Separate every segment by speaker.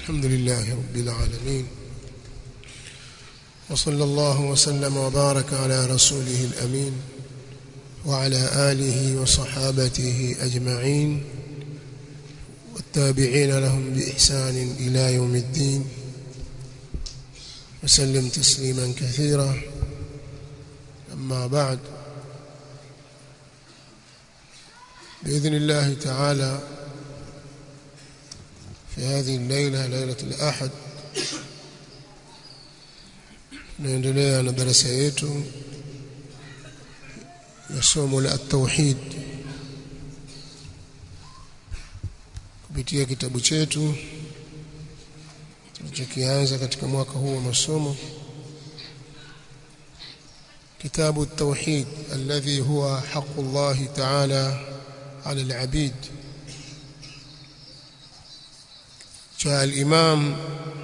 Speaker 1: الحمد لله رب العالمين وصلى الله وسلم وبارك على رسوله الأمين وعلى آله وصحابته أجمعين والتابعين لهم بإحسان إلى يوم الدين وسلم تسليما كثيرا أما بعد بإذن الله تعالى في هذه الليلة ليلة الأحد naendelea na darasa yetu ya somo la at-tauhid kupitia kitabu chetu tulichokianza katika mwaka huu wa masomo كتاب التوحيد الذي هو حق الله تعالى على العبيد جاء الإمام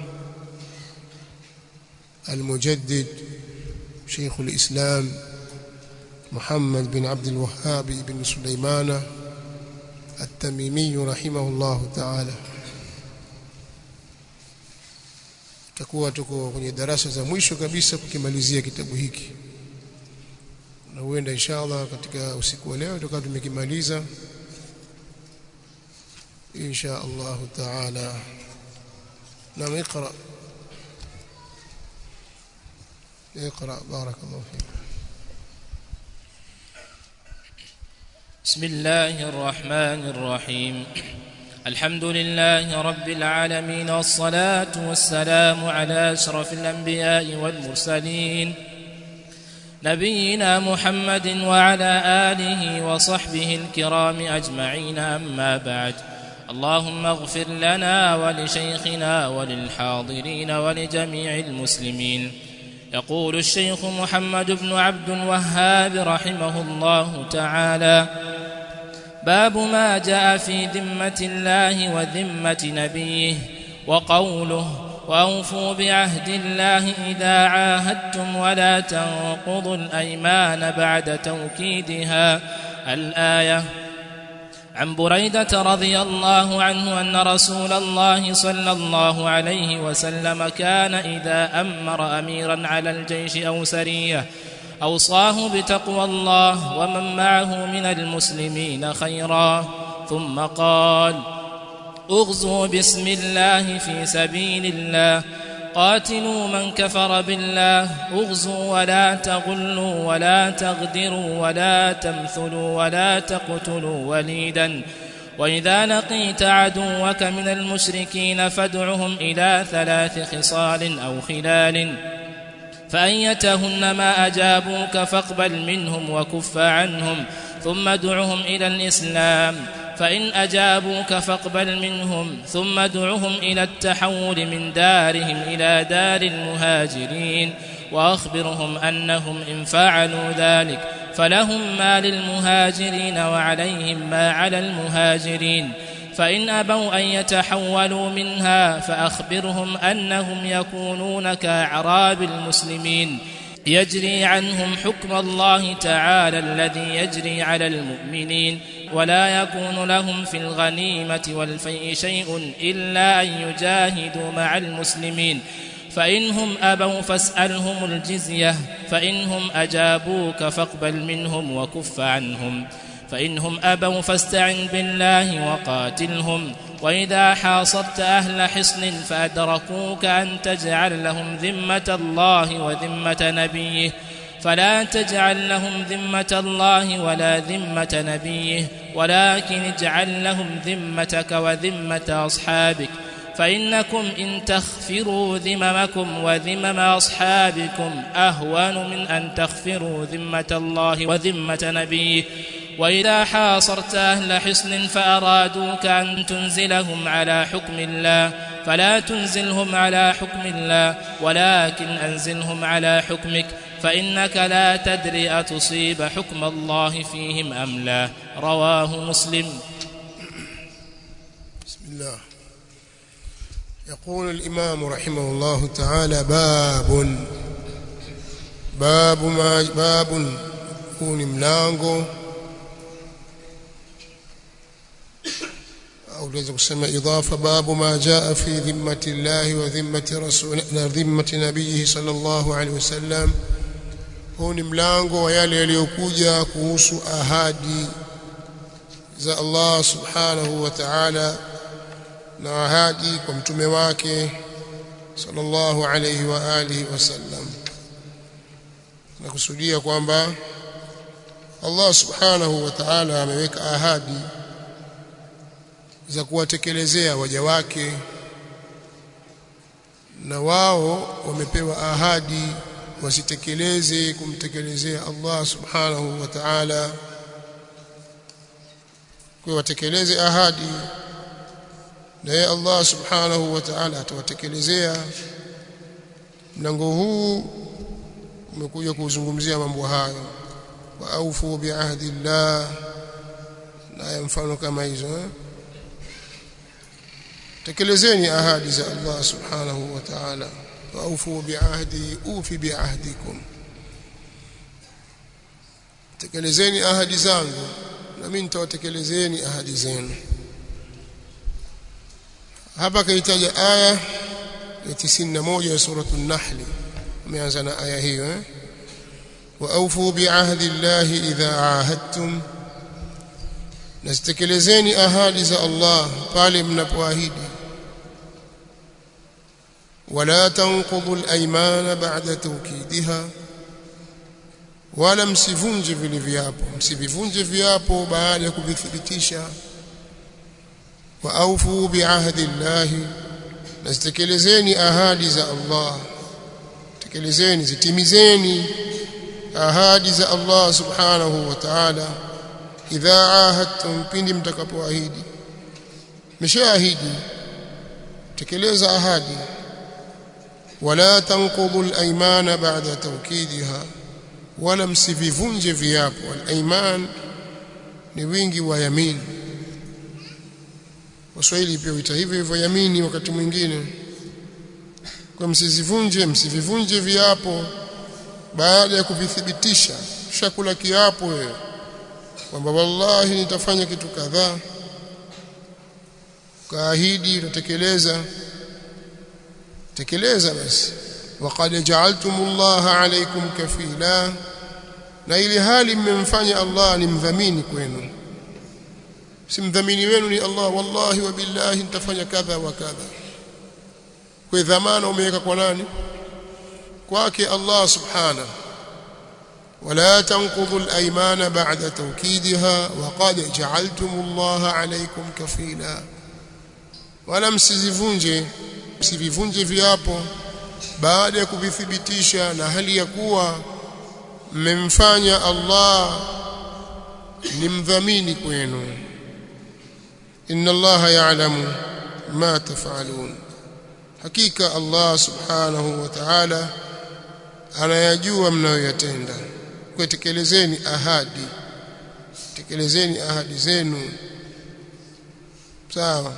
Speaker 1: المجدد شيخ الإسلام محمد بن عبد الوهاب بن سليمان التميمي رحمه الله تعالى takuwa tuko kwenye darasa za mwisho kabisa kukimalizia kitabu hiki na huenda inshallah katika usiku wa leo tutakuwa tumekimaliza insha Allah taala na iqra اقرأ بارك الله فيك
Speaker 2: بسم الله الرحمن الرحيم الحمد لله رب العالمين والصلاة والسلام على أشرف الأنبياء والمرسلين نبينا محمد وعلى آله وصحبه الكرام أجمعين أما بعد اللهم اغفر لنا ولشيخنا وللحاضرين ولجميع المسلمين يقول الشيخ محمد بن عبد الوهاب رحمه الله تعالى باب ما جاء في ذمة الله وذمة نبيه وقوله وأوفوا بعهد الله إذا عاهدتم ولا تنقضوا الأيمان بعد توكيدها الآية عن بريدة رضي الله عنه أن رسول الله صلى الله عليه وسلم كان إذا أمر أميرا على الجيش أو سرية أوصاه بتقوى الله ومن معه من المسلمين خيرا ثم قال اغزوا بسم الله في سبيل الله قاتلوا من كفر بالله اغزوا ولا تغلوا ولا تغدروا ولا تمثلوا ولا تقتلوا وليدا وإذا لقيت عدوك من المشركين فادعهم إلى ثلاث خصال أو خلال فأيتهن ما أجابوك فاقبل منهم وكف عنهم ثم ادعهم إلى الإسلام فإن أجابوك فاقبل منهم ثم ادعهم إلى التحول من دارهم إلى دار المهاجرين وأخبرهم أنهم إن فعلوا ذلك فلهم ما للمهاجرين وعليهم ما على المهاجرين فإن أبوا أن يتحولوا منها فأخبرهم أنهم يكونون كأعراب المسلمين يجري عنهم حكم الله تعالى الذي يجري على المؤمنين ولا يكون لهم في الغنيمة والفيء شيء إلا أن يجاهدوا مع المسلمين فإنهم أبوا فاسألهم الجزية فإنهم أجابوك فاقبل منهم وكف عنهم فإنهم أبوا فاستعن بالله وقاتلهم وإذا حاصرت أهل حصن فأدركوك أن تجعل لهم ذمة الله وذمة نبيه فلا تجعل لهم ذمة الله ولا ذمة نبيه ولكن اجعل لهم ذمتك وذمة أصحابك فإنكم إن تخفروا ذممكم وذمم أصحابكم أهون من أن تخفروا ذمة الله وذمة نبيه وإذا حاصرت أهل حصن فأرادوك أن تنزلهم على حكم الله فلا تنزلهم على حكم الله ولكن أنزلهم على حكمك فإنك لا تدري أتصيب حكم الله فيهم أم لا رواه مسلم
Speaker 1: بسم الله يقول الإمام رحمه الله تعالى باب باب ما باب huu ni mlango au tuweza kusema idafa babu ma jaa fi dhimmati llahi wa dhimmati rasul na dhimmati nabiyihi sallallahu alaihi wasallam huu ni mlango wa yale yaliyokuja kuhusu ahadi za Allah subhanahu wa ta'ala na ahadi kwa mtume wake sallallahu alayhi wa alihi wasallam nakusudia kwamba Allah subhanahu wa ta'ala ameweka ahadi za kuwatekelezea waja wake na wao wamepewa ahadi wasitekeleze kumtekelezea Allah subhanahu wa ta'ala kwa watekeleze ahadi na yeye Allah subhanahu wa ta'ala atawatekelezea mlango huu umekuja kuzungumzia mambo hayo wa aufu biahdi llah na mfano kama hizo eh? tekelezeni ahadi za Allah subhanahu wa ta'ala wa aufu biahdi ufi biahdikum tekelezeni ahadi zangu na mimi nitawatekelezeni ahadi zenu hapa kaitaja aya ya 91 ya suratul nahl umeanza na aya hiyo eh wa aufu biahdi llahi idha ahadtum nasitekelezeni ahadi za Allah pale mnapoahidi wala tanqudu al-aymana ba'da tawkidiha wala msivunje vile viapo msivivunje viapo baada ya kuvithibitisha wa aufu biahdi llahi nasitekelezeni ahadi za Allah tekelezeni zitimizeni ahadi za Allah subhanahu wa ta'ala idha ahadtum pindi mtakapoahidi mshaahidi tekeleza ahadi wala tanqudu al-aymana ba'da tawkidiha wala msivivunje viapo al-ayman ni wingi wa yamini Waswahili pia huita hivyo hivyo yamini wakati mwingine kwa msizivunje msivivunje viapo baada ya kuvithibitisha shakula kiapo wewe kwamba wallahi nitafanya kitu kadhaa kaahidi utatekeleza tekeleza basi waqad ja'altumullaha alaykum kafila na ili hali mmemfanya Allah ni mdhamini kwenu si mdhamini wenu ni Allah wallahi wa billahi nitafanya kadha wa kadha kwa dhamana umeweka kwa nani kwake Allah subhanahu ولا تنقضوا الأيمان بعد توكيدها وقد جعلتم الله عليكم كفيلا wala msizivunje msivivunje viapo baada ya kuvithibitisha na hali ya kuwa mmemfanya Allah ni mdhamini kwenu inna allaha ya'lamu ma taf'alun hakika Allah subhanahu wa ta'ala anayajua mnayoyatenda kwa tekelezeni ahadi tekelezeni ahadi zenu sawa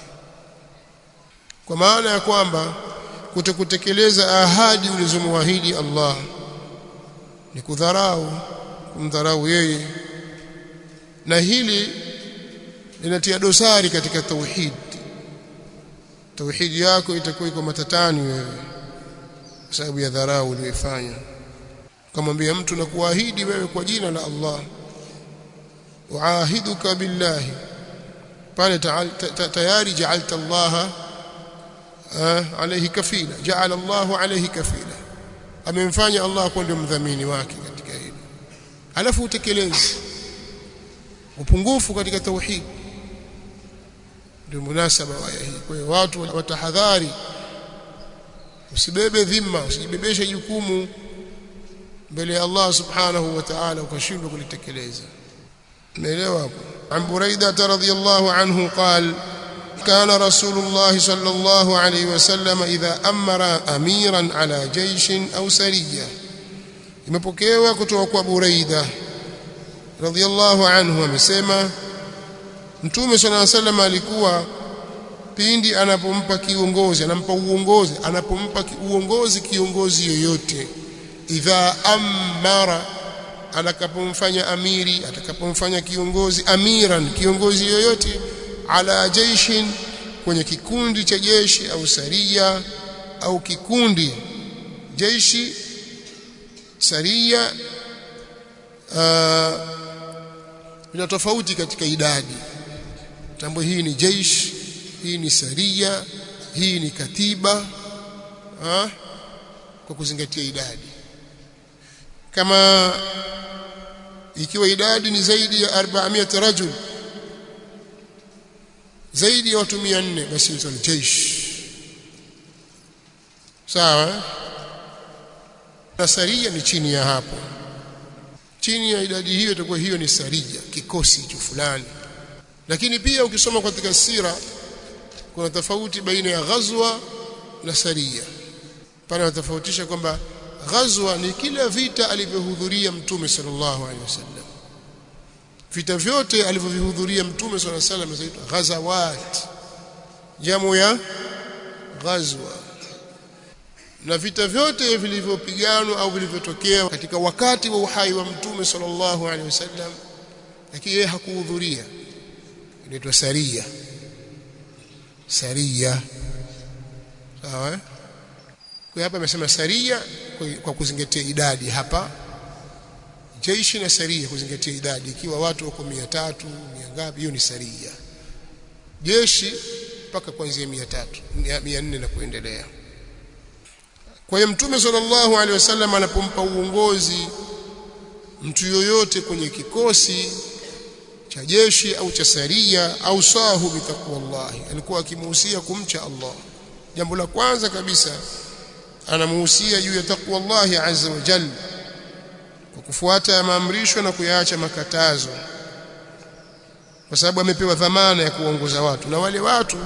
Speaker 1: kwa maana ya kwamba kutokutekeleza ahadi ulizomwahidi Allah ni kudharau kumdharau yeye na hili linatia dosari katika tauhid tauhidi yako itakuwa iko matatani wewe kwa sababu ya dharau uliyofanya kumwambia mtu na kuahidi wewe kwa jina la Allah uahiduka billahi pale tayari ja'alta Allah alayhi kafila ja'ala Allah alayhi kafila amemfanya Allah kuwa ndio mdhamini wake katika hilo alafu utekeleze upungufu katika tauhid ndio munasaba wa hii kwa hiyo watu watahadhari usibebe dhima usijibebeshe jukumu mbele ya Allah subhanahu wa ta'ala ukashindwa kulitekeleza umeelewa hapo عن بريدة رضي الله عنه قال كان رسول الله صلى الله عليه وسلم إذا أمر أميرا على جيش أو سرية imepokewa kutoka kwa Buraida radhiallahu anhu amesema Mtume صلى الله عليه وسلم alikuwa pindi anapompa kiongozi anampa uongozi anapompa uongozi kiongozi yoyote idha amara atakapomfanya amiri atakapomfanya kiongozi amiran kiongozi yoyote ala jaishin kwenye kikundi cha jeshi au saria au kikundi jeshi saria uh, ina tofauti katika idadi tambo hii ni jeish hii ni saria hii ni katiba ha? kwa kuzingatia idadi kama ikiwa idadi ni zaidi ya 400 rajul zaidi ya watu 400 basi hizo ni jeish sawa na saria ni chini ya hapo chini ya idadi hiyo itakuwa hiyo ni saria kikosi hicho fulani lakini pia ukisoma katika sira kuna tofauti baina ya ghazwa na saria pale watofautisha kwamba ghazwa ni kila vita alivyohudhuria mtume sallallahu alaihi wasallam vita vyote alivyovihudhuria mtume sallallahu alaihi wasallam zaitwa ghazawat jamu ya ghazwa na vita vyote vilivyopiganwa au vilivyotokea katika wakati wa uhai wa mtume sallallahu alaihi wasallam lakini yeye hakuhudhuria inaitwa saria saria sawa kwa hapa amesema saria kwa kuzingatia idadi hapa jeshi na saria kuzingatia idadi ikiwa watu wako 300 mia ngapi hiyo ni saria jeshi mpaka kuanzia 300 400 na kuendelea kwa hiyo mtume sallallahu alaihi wasallam anapompa uongozi mtu yoyote kwenye kikosi cha jeshi au cha saria au sahu bitaqwallahi alikuwa akimuhusia kumcha Allah jambo la kwanza kabisa anamuhusia juu ya taqwallahi azza wa jalla kwa kufuata maamrisho na kuyaacha makatazo kwa sababu amepewa dhamana ya kuongoza watu na wale watu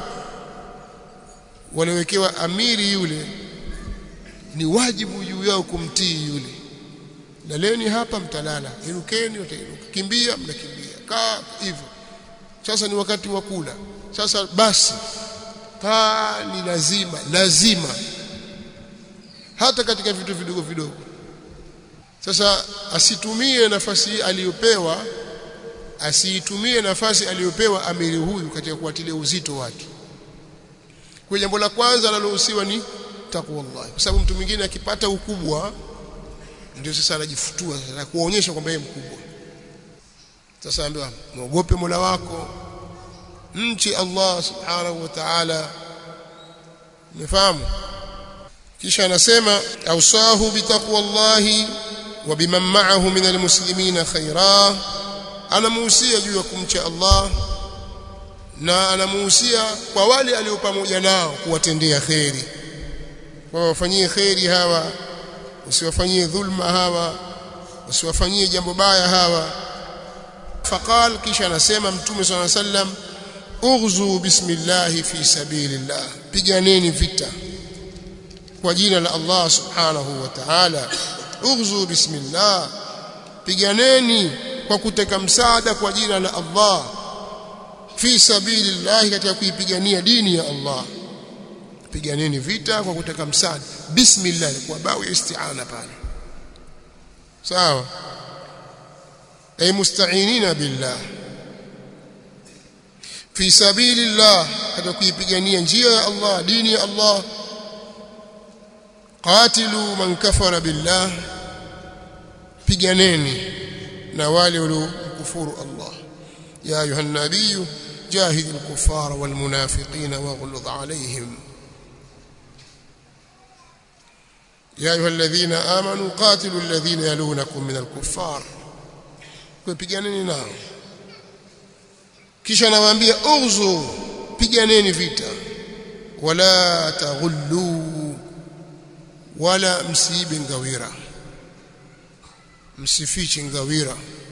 Speaker 1: waliowekewa amiri yule ni wajibu juu yao kumtii yule laleni hapa mtalala irukeni utairuka kimbia mnakimbia kaa hivyo sasa ni wakati wa kula sasa basi kaa ni lazima lazima hata katika vitu vidogo vidogo sasa asitumie nafasi aliyopewa asiitumie nafasi aliyopewa amiri huyu katika kuwatilia uzito watu kwa jambo la kwanza analohusiwa ni taqwallah kwa sababu mtu mwingine akipata ukubwa ndio sasa anajifutua sasa kuonyesha kwamba yeye mkubwa sasa ambiwa muogope Mola wako mchi Allah subhanahu wa ta'ala umefahamu kisha anasema ausahu bitaqwallahi wa biman ma'ahu min almuslimina khaira anamuhusia juu ya kumcha Allah na anamuhusia kwa wale alio pamoja nao kuwatendea kheri kwa wafanyie kheri hawa usiwafanyie dhulma hawa usiwafanyie jambo baya hawa faqal kisha anasema mtume swalla sallam ughzu bismillah fi sabilillah piganeni vita kwa jina la Allah subhanahu wa ta'ala ughzu bismillah piganeni kwa kuteka msaada kwa jina la Allah fi sabilillah katika kuipigania dini ya Allah piganeni vita kwa kutaka msaada bismillah kwa bao ya isti'ana pale sawa ay musta'inina billah fi sabilillah katika kuipigania njia ya Allah dini ya Allah qatilu man kafara billah piganeni na wale waliokufuru Allah ya ayuha nabiy جاهد الكفار والمنافقين واغلظ عليهم يا أيها الذين آمنوا قاتلوا الذين يلونكم من الكفار kupiganeni nao kisha nawaambia ughzu piganeni vita wala taghullu wala msiibe ngawira msifiche ngawira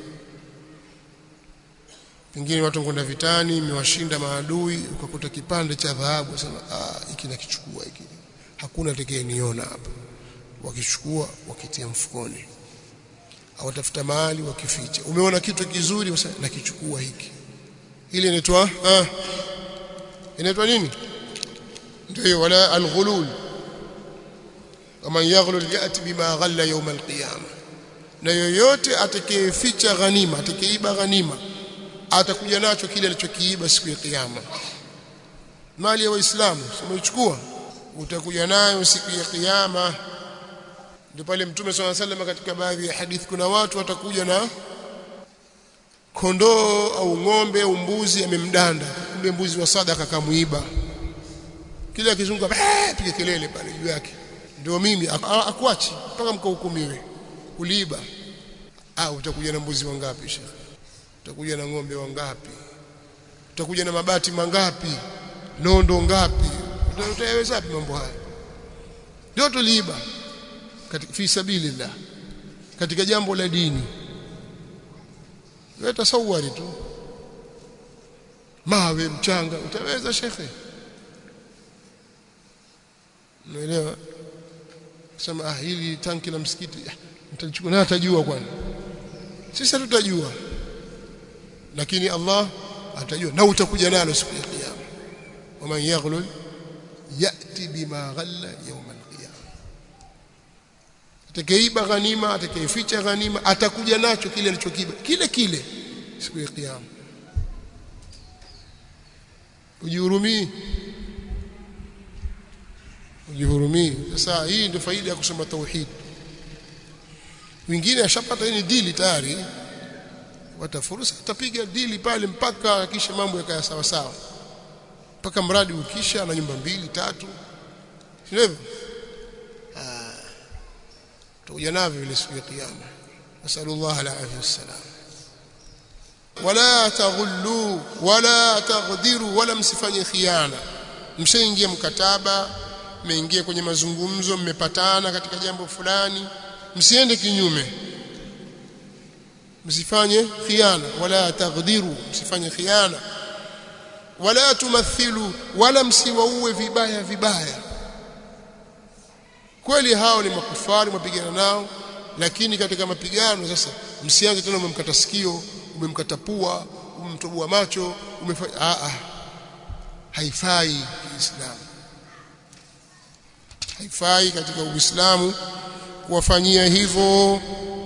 Speaker 1: pengine watu kwenda vitani imewashinda maadui ukakuta kipande cha dhahabu sema ah hiki nakichukua hiki hakuna atakayeniona hapa wakichukua wakitia mfukoni au tafuta mahali wakificha umeona kitu kizuri basi nakichukua hiki ile inaitwa ah inaitwa nini ndio wala alghulul kama yaghlul yati bima ghalla yawm alqiyama na yoyote atakayeficha ghanima atakayeiba ghanima atakuja nacho kile alichokiiba siku ya kiyama mali ya waislamu umechukua utakuja nayo siku ya kiyama ndio pale mtume swalla sallam katika baadhi ya hadithi kuna watu watakuja na kondoo au ng'ombe au mbuzi amemdanda kumbe mbuzi wa sadaka kamuiba kile akizunguka piga kelele pale juu yake ndio mimi akuachi mpaka mkahukumiwe uliiba ah utakuja na mbuzi wangapi shekhi utakuja na ng'ombe wangapi utakuja na mabati mangapi nondo ngapi utaweza wapi mambo haya ndio tuliiba katika fi sabilillah katika jambo la dini wewe tasawari tu mawe mchanga utaweza shekhe unaelewa sema ah hili tanki la msikiti mtachukua na atajua kwani sisi tutajua lakini Allah atajua na utakuja nalo siku ya kiyama waman yaghlul yati bima ghalla yawm alqiyama atakayeiba ghanima atakayeficha ghanima atakuja nacho kile alichokiba kile kile siku ya kiyama ujihurumii ujihurumii sasa hii ndio faida ya kusoma tauhid wengine ashapata ni dili tayari wata fursa atapiga dili pale mpaka kisha mambo yakaya sawa sawa mpaka mradi ukisha na nyumba mbili tatu sivyo ah tutakuja navyo ile siku ya kiyama nasallallahu alaihi wasallam wala taghullu wala taghdiru wala msifanye khiana mshaingia mkataba mmeingia kwenye mazungumzo mmepatana katika jambo fulani msiende kinyume msifanye khiana wala taghdiru msifanye khiana wala tumathilu wala msiwaue vibaya vibaya kweli hao ni makufari mapigana nao lakini katika mapigano sasa msianze tena umemkata sikio umemkata pua umemtoboa macho umefanya a a haifai Uislamu haifai katika Uislamu kuwafanyia hivyo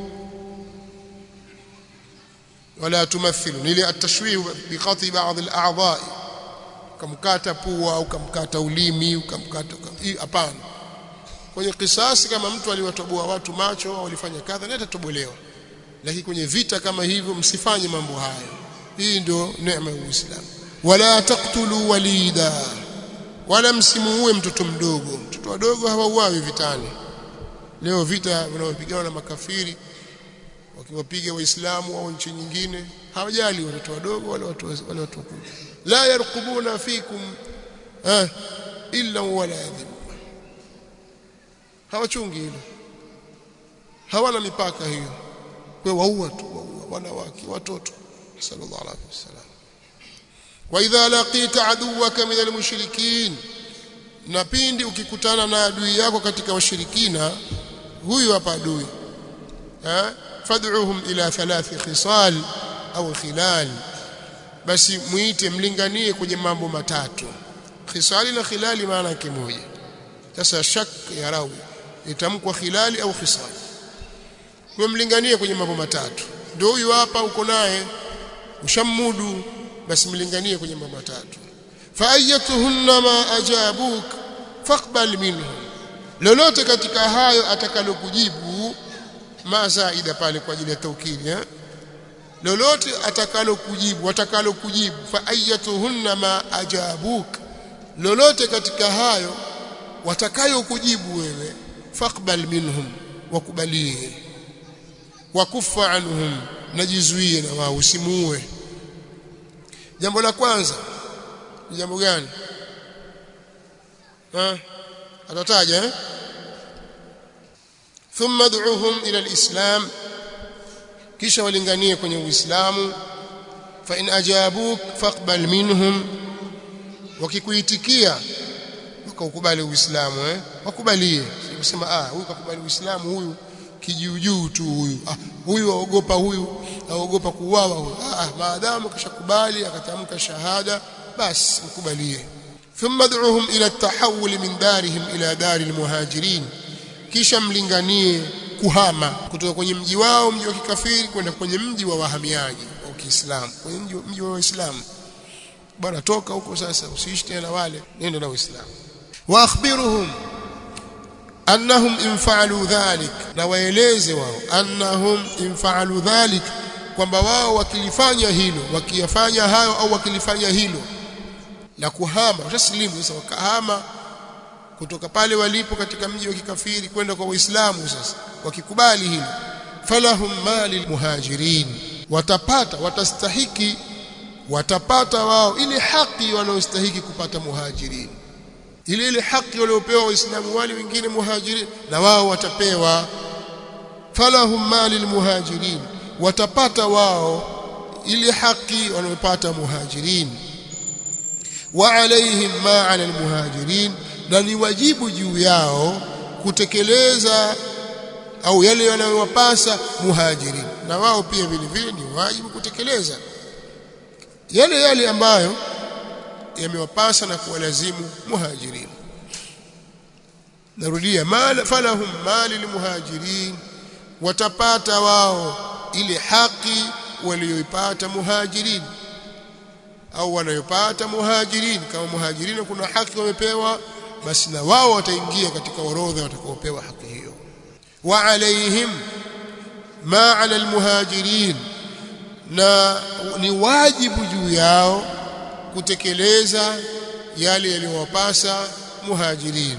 Speaker 1: wala tumathilu nile atashwih biqati ba'd al-a'dha'i kamkata pua au kamkata ulimi ukamkata hapana kwenye kisasi kama mtu aliwatoboa watu macho au alifanya kadha na atatobolewa lakini kwenye vita kama hivyo msifanye mambo hayo hii ndio neema ya Uislamu wala taqtulu walida wala msimuue mtoto mdogo mtoto wadogo hawauawi vitani leo vita vinavyopigana na makafiri wakiwapiga waislamu au nchi nyingine hawajali watoto wadogo wala watu wale watu wakubwa la yarqubuna fikum eh illa wala dhimma hawachungi hilo hawana mipaka hiyo kwa waua tu waua wanawake watoto sallallahu alaihi wasallam wa idha laqita aduwaka min almushrikin na pindi ukikutana na adui yako katika washirikina huyu hapa adui eh fad'uhum ila thalathi khisal au khilal basi muite mlinganie kwenye mambo matatu khisali na khilali maana yake moja sasa shak ya rawi itamkwa khilali au khisali kwa mlinganie kwenye mambo matatu ndio huyu hapa uko naye ushamudu basi mlinganie kwenye mambo matatu fa ayyatuhunna ma ajabuk faqbal minhum lolote katika hayo atakalokujibu ma zaida pale kwa ajili ya taukili eh lolote atakalokujibu atakalokujibu fa ayyatuhunna ma ajabuk lolote katika hayo watakayokujibu wewe faqbal minhum wakubalie wakufa anhum najizuie na wao usimuue jambo la kwanza ni jambo gani ha atataja eh thumma ad'uhum ila alislam kisha walinganie kwenye uislamu fa in ajabuk faqbal minhum wakikuitikia wakaukubali uislamu eh wakubalie usema ah huyu kakubali uislamu huyu kijuujuu tu huyu ah huyu aogopa huyu aogopa kuuawa huyu ah maadamu kashakubali akatamka shahada basi mkubalie thumma ad'uhum ila at-tahawul min darihim ila dari al-muhajirin kisha mlinganie kuhama kutoka kwenye mji wao mji wa kikafiri kwenda kwenye mji wa wahamiaji wa Kiislamu kwenye mji mji wa Waislamu bwana toka huko sasa usiishi tena wale nenda na Uislamu wa akhbiruhum annahum in fa'alu dhalik na waeleze wao annahum in fa'alu dhalik kwamba wao wakilifanya hilo wakiyafanya hayo au wakilifanya hilo la kuhama utaslimu sasa wakahama kutoka pale walipo katika mji wa kikafiri kwenda kwa Uislamu sasa wakikubali hilo falahum mali muhajirin watapata watastahiki watapata wao ile haki wanaostahiki kupata muhajirin ile ile haki waliopewa waislamu wale wengine muhajirin na wao watapewa falahum mali muhajirin watapata wao ile haki wanayopata muhajirin wa alaihim ma ala almuhajirin na ni wajibu juu yao kutekeleza au yale yanayowapasa muhajirin na wao pia vile vile ni wajibu kutekeleza yale yale ambayo yamewapasa na kuwalazimu muhajirin narudia mal falahum mali lilmuhajirin watapata wao ile haki walioipata muhajirin au wanayopata muhajirin kama muhajirin kuna haki wamepewa basi na wao wataingia katika orodha watakaopewa haki hiyo wa alaihim ma ala almuhajirin na ni wajibu juu yao kutekeleza yale yaliyowapasa muhajirin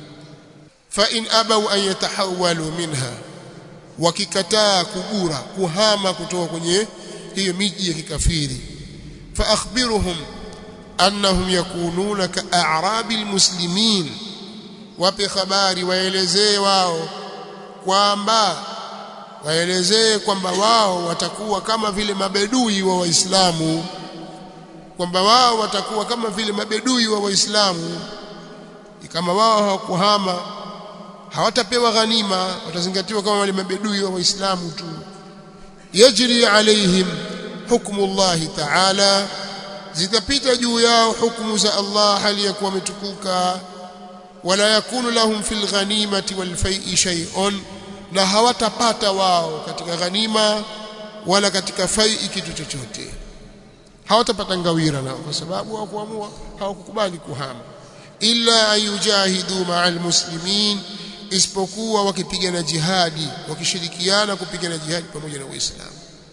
Speaker 1: fa in abaw an yatahawalu minha wakikataa kugura kuhama kutoka kwenye hiyo miji ya kikafiri fa akhbiruhum annahum yakununa ka'arabi almuslimin wape habari waelezee wao kwamba waelezee kwamba wao watakuwa kama vile mabedui wa waislamu kwamba wao watakuwa kama vile mabedui wa waislamu kama wao hawakuhama hawatapewa ghanima watazingatiwa kama wale mabedui wa waislamu tu yajri alaihim hukmu Allah ta'ala zitapita juu yao hukumu za Allah hali ya kuwa wametukuka wala yakunu lahum fil ghanimati wal fai'i shay'un na hawatapata wao katika ghanima wala katika fai'i kitu chochote hawatapata ngawira nao kwa sababu hawakuamua hawakukubali kuhama illa ayujahidu ma'al muslimin isipokuwa wakipigana jihadi wakishirikiana kupigana jihadi pamoja na waislamu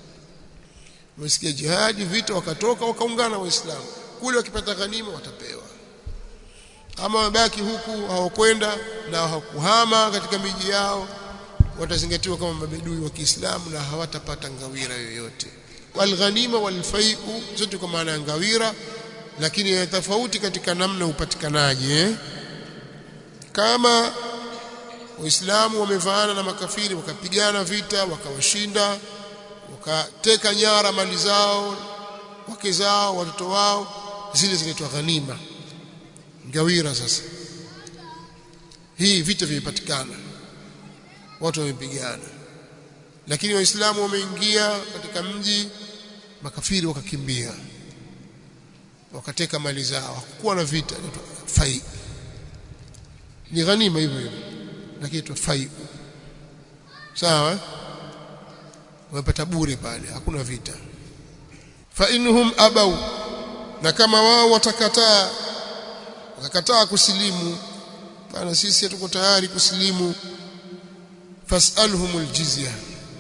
Speaker 1: wasikia jihadi vita wakatoka wakaungana waislamu kule wakipata ghanima watapewa ama wabaki huku hawakwenda na hawakuhama katika miji yao watazingatiwa kama mabedui wa Kiislamu na hawatapata ngawira yoyote walghanima walfai'u zote kwa maana ya ngawira lakini ya tofauti katika namna upatikanaji eh? kama waislamu wamevaana na makafiri wakapigana vita wakawashinda wakateka nyara mali zao wake zao watoto wao zile zinaitwa ghanima ngawira sasa hii vita vimepatikana watu wamepigana lakini waislamu wameingia katika mji makafiri wakakimbia wakateka mali zao hakukuwa na vita fai ni ghanima hivyo hivyo lakini tu fai sawa wamepata bure pale hakuna vita fa inhum abau na kama wao watakataa wakakataa kusilimu bana sisi hatuko tayari kusilimu fasalhumul jizya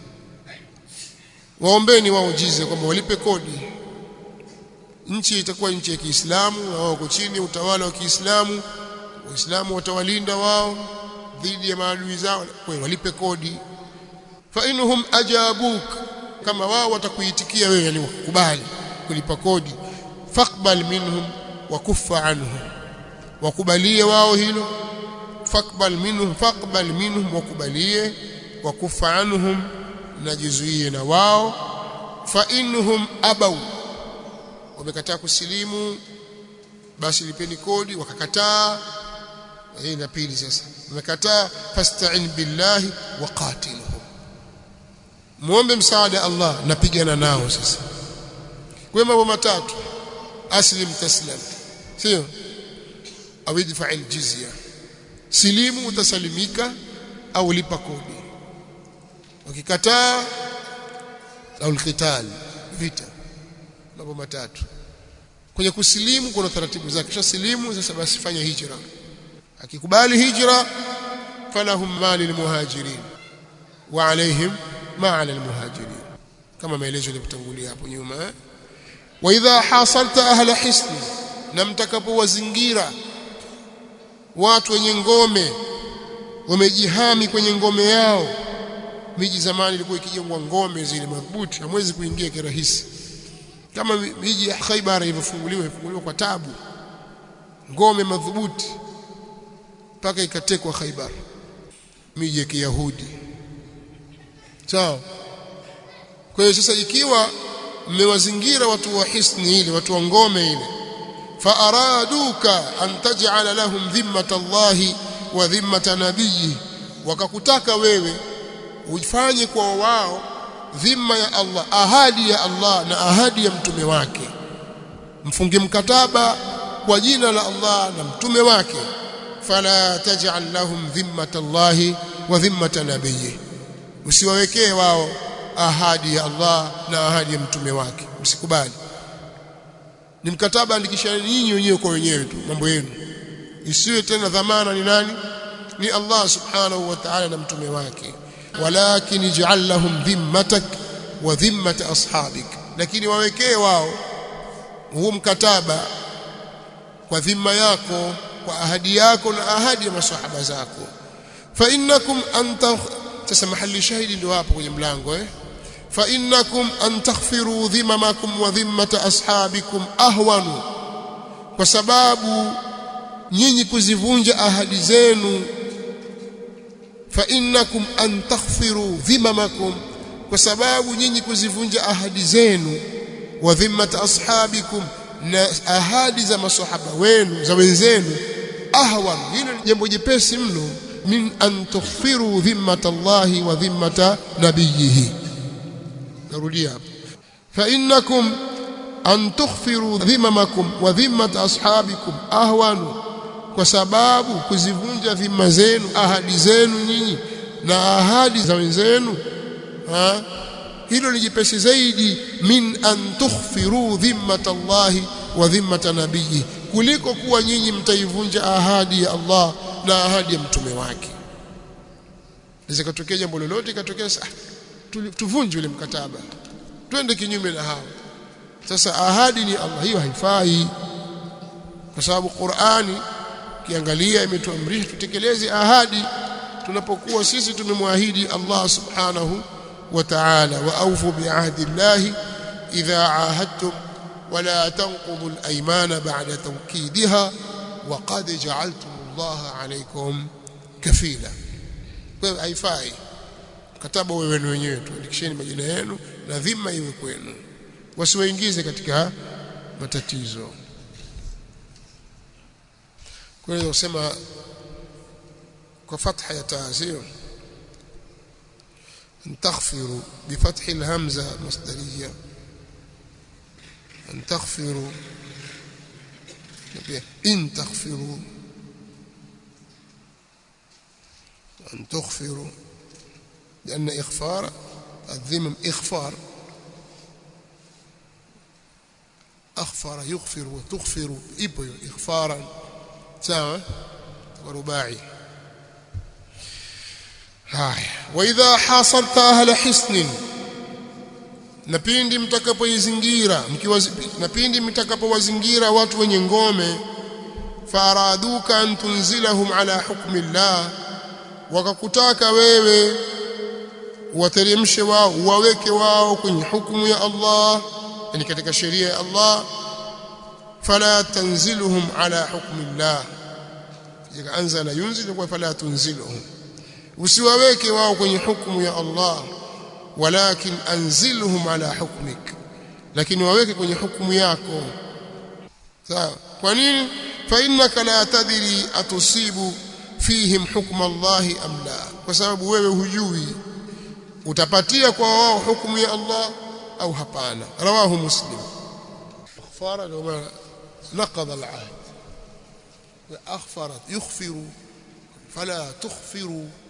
Speaker 1: waombeni wao jizya kwamba walipe kodi nchi itakuwa nchi ya Kiislamu na wao wako chini utawala wa Kiislamu waislamu watawalinda wao dhidi ya maadui zao kwa walipe kodi fa inhum ajabuk kama wao watakuitikia wewe yani wakubali kulipa kodi faqbal minhum wa kuffa anhum wakubalie wao hilo faqbal minhum faqbal minhum wakubalie wa kuffa anhum najizuie na wao fa inhum abaw wamekataa kusilimu basi lipeni kodi wakakataa hii na pili sasa wamekataa fasta'in billahi wa qatiluhum muombe msaada Allah napigana nao sasa kwa mambo matatu aslim taslam sio au idfa aljizya silimu utasalimika au lipa kodi wakikataa au alqital vita mambo matatu kwenye kusilimu kuna taratibu zake kisha silimu sasa basi fanya hijra akikubali hijra falahum mali lilmuhajirin wa alaihim ma ala almuhajirin kama maelezo yaliyotangulia hapo nyuma eh? wa idha hasalta ahla hisni na mtakapowazingira watu wenye ngome wamejihami kwenye ngome yao miji zamani ilikuwa ikijengwa ngome zile madhubuti hamwezi kuingia kirahisi kama miji ya Khaibar ilivyofunguliwa ifunguliwa kwa tabu ngome madhubuti mpaka ikatekwa Khaibar miji ya Kiyahudi sawa kwa hiyo sasa ikiwa mmewazingira watu wa hisni ile watu wa ngome ile faaraduka an taj'ala lahum dhimmata Allahi wa dhimmata nabiyyi wakakutaka wewe ufanye kwa wao dhima ya Allah ahadi ya Allah na ahadi ya mtume wake mfunge mkataba kwa jina la Allah na mtume wake fala taj'al lahum dhimmata Allahi wa dhimmata nabiyyi usiwawekee wao ahadi ya Allah na ahadi ya mtume wake msikubali ni mkataba andikishani nyinyi wenyewe kwa wenyewe tu mambo yenu isiwe tena dhamana ni nani ni Allah subhanahu wa ta'ala na mtume wake walakin ij'al lahum dhimmatak wa dhimmat ashabik lakini wawekee wao huu mkataba kwa dhima yako kwa ahadi yako na ahadi ya maswahaba zako fa innakum anta sasa mahali shahidi ndio hapo kwenye mlango eh fa innakum an taghfiru dhimamakum wa dhimmata ashabikum ahwanu kwa sababu nyinyi kuzivunja ahadi zenu fa innakum an taghfiru dhimamakum kwa sababu nyinyi kuzivunja ahadi zenu wa dhimmata ashabikum na ahadi za maswahaba wenu za wenzenu ahwan hilo ni jambo jepesi mno min an tughfiru dhimmata Allahi wa dhimmata nabiyihi narudia hapo fa innakum an tughfiru dhimamakum wa dhimmata ashabikum ahwanu kwa sababu kuzivunja dhima zenu ahadi zenu nyinyi na ahadi za wenzenu ha? hilo ni jipesi zaidi min an tughfiru dhimmata Allahi wa dhimmata nabiyyi kuliko kuwa nyinyi mtaivunja ahadi ya Allah na ahadi ya mtume wake Inaweza katokea jambo lolote ikatokea tuvunje ule mkataba twende kinyume na hao sasa ahadi ni Allah hiyo haifai kwa sababu Qur'ani kiangalia imetuamrisha tutekeleze ahadi tunapokuwa sisi tumemwahidi Allah subhanahu wa ta'ala wa awfu bi'ahdi Allah idha ahadtum ولا تنقضوا الايمان بعد توكيدها وقد جعلتم الله عليكم كفيلا kwa haifai mkataba wewe wenyewe tu andikisheni majina yenu na dhima iwe kwenu wasiwaingize katika matatizo kwa hiyo usema kwa fatha ya taasir an taghfiru bi fathi alhamza masdariyya an taghfiru in taghfiru أن تغفروا لأن إغفار الذمم إغفار أغفر يغفر وتغفر إبو إغفارا سامة ورباعي هاي وإذا حاصرت أهل حصن na pindi mtakapoizingira na pindi mtakapowazingira watu wenye ngome faraduka an tunzilahum ala hukmi llah wakakutaka wewe wateremshe wao waweke wao kwenye hukumu ya Allah yani katika sheria ya Allah fala tanziluhum ala hukmi Allah jika anzala yunzil kwa fala tunziluhum usiwaweke wao kwenye hukumu ya Allah walakin anzilhum ala hukmik lakini waweke kwenye hukumu yako sawa kwa nini fa innaka la tadri atusibu fihim hukma Allahi am la kwa sababu wewe hujui utapatia kwa wao hukumu ya Allah au hapana rawahu muslim akhfara lama نقض العهد أخفرت يخفر فلا تخفروا